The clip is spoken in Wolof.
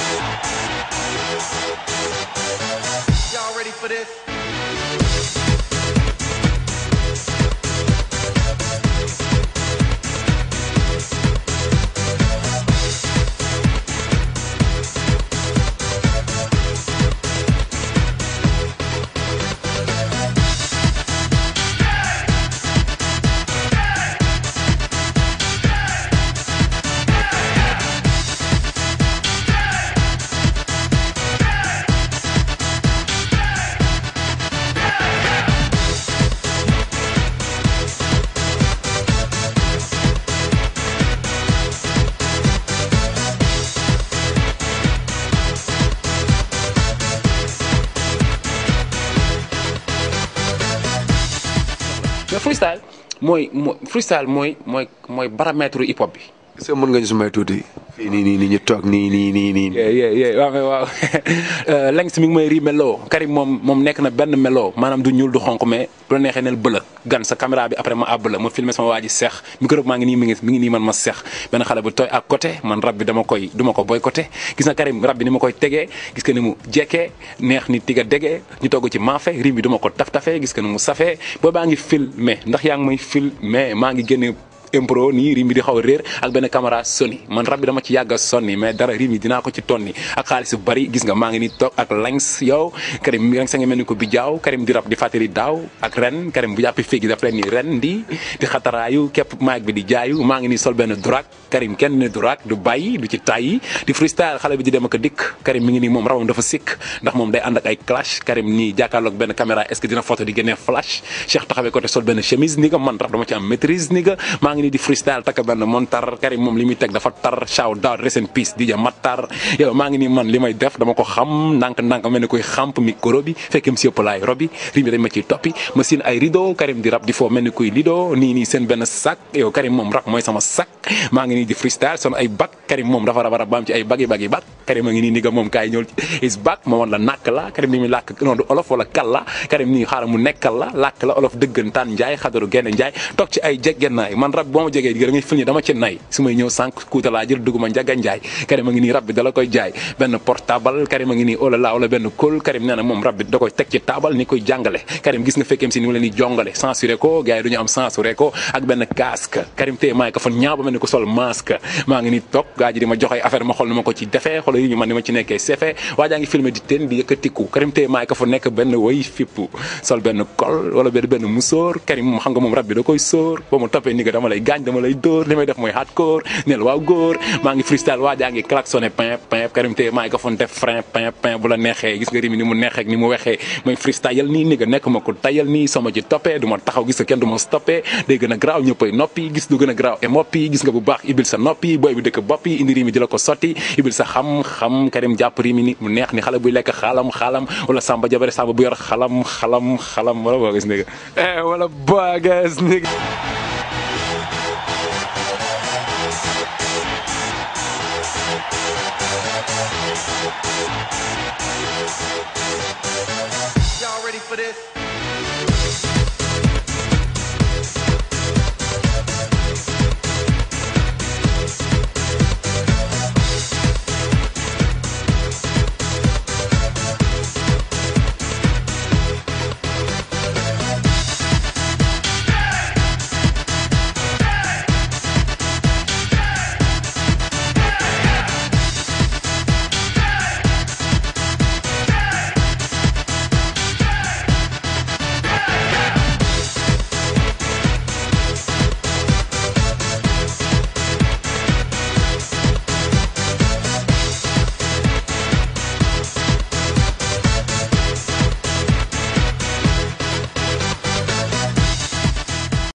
Y'all ready for this? mais freestyle mooy mooy freestyle mooy mooy mooy baramètre hip hop bi. est-ce que mën nga ñu si may tuuti. fii nii nii nii ñu toog nii nii nii nii. yeah yeah yeah waaw mais waaw Lengs mi ngi may ri melo Karim moom moom nekk na benn melo maanaam du ñuul du xonq mais bu la neexee nel bëla gan sa caméra bi après ma àbb la ma filmé sama waa ji seex micro maa ngi nii mi ngi mi ngi nii man ma seex benn xale bu tooy à côté man rab bi dama koy du ma ko boycotté gis na Karim rab bi ni ma koy tegee gis nga ni mu jekkee neex ni tiga degee ñu togg ci maafe rim bi du ma ko taf tafee gis nga ni mu safee boo baa ngi filmé ndax yaa ngi may filmé maa ngi génne impro nii rim bi di xaw a réer ak benn caméra soni man rab bi dama ci yàgg a sonni mais dara rim yi dinaa ko ci tonni ak xaalis bu bari gis nga maa ngi ni toog ak Lengs yow Karim Lengs a ngi mel ni ko bi jaaw Karim di rab di fàttali daaw ak ren Karim bu jàppi féegi daf leen ni ren di di xataraayu képp maag bi di jaayu maa ngi ni sol benn durak Karim kenn ne durak du bàyyi du ci tàyyi di freestyle xale bi di dem ak a dikk Karim mi ngi nii moom rawam dafa sikk ndax moom day ànd ak ay clash Karim nii jàkkaarloog benn caméra est-ce que dina photo di génnee flash Cheikh taxawee côté sol benn chemise ni nga man rab dama ci am maîtrise ni nga maa ngi nii di freestyle takk benn montar Karim moom li muy teg dafa tar shout out rest in peace DJ Matar yow maa ngi nii man li may def dama ko xam ndànk-ndànk mel ni koy xamp micro bi fekkem si yëpp laay robi rim bi dañ ma ciy toppi ma siin ay rideau Karim di rap di foo mel ni kuy lido nii nii seen benn sac yow Karim moom rap mooy sama sac maa ngi nii di freestyle son ay bac Karim moom dafa rab rab baam ci ay bagi bagi bac Karim a ngi nii ni nga moom kaay ñëw is bac ma woon la nàkk la Karim li muy làkk non du olof wala kal la Karim nii xaaral mu nekkal la làkk la olof dëggantaan njaay xadaru genn njaay toog ci ay jeggennaay man rab boo ma jegee da ngay fil ni dama ci nay su may ñëw sànq kuuta laa jël duguma njaga njaay Karim a ngi nii rab bi dala koy jaay benn portable Karim a ngi nii oh là là wala benn kóol Karim nee na moom rab bi da koy teg ci taabal ni koy jàngale Karim gis nga fekkeem si ni mu leen di jongale censuré ko gars yi du ñu am censuré ko ak benn casque Karim téye maay ko fan ñaaw ba mel ni ko sol masque maa ngi nii toog gaa ji di ma jox ay affaire ma xool ni ma ko ci defee xool yi ñu man ni ma ci nekkee sefe waa jaa ngi filmé di teen di yëkkatiku Karim téye maay ko fa nekk benn way fippu sol benn kol wala benn benn musóor Karim moom xam nga moom rab bi da koy sóor ba mu toppee ni nga dama lay gaañ dama lay dóor li may def mooy hardcore neel waaw góor maa ngi freestyle waa jaa ngi klaxonné pin pin Karim téye maay ko fa def frein pin pin bu la neexee gis nga rimi ni mu neexee ak ni mu wexee mooy freestyle yal nii ni nga nekk ma ko tayal nii sama ci toppee du ma taxaw gis nga kenn du ma stoppé day gën a garaaw ñëppay noppi gis du gën a garaaw e moppi gis nga bu baax ibil sa noppi booy bi dëkk bopp yi indi rimi di la ko sotti ibil sa xam-xam Karim jàpp rimi ni mu neex ni xale buy lekk xaalam xaalam wala samba jabare samba bu yor xalam xalam xalam wala boo gis nga eh wala boo gis nga Y'all ready for this?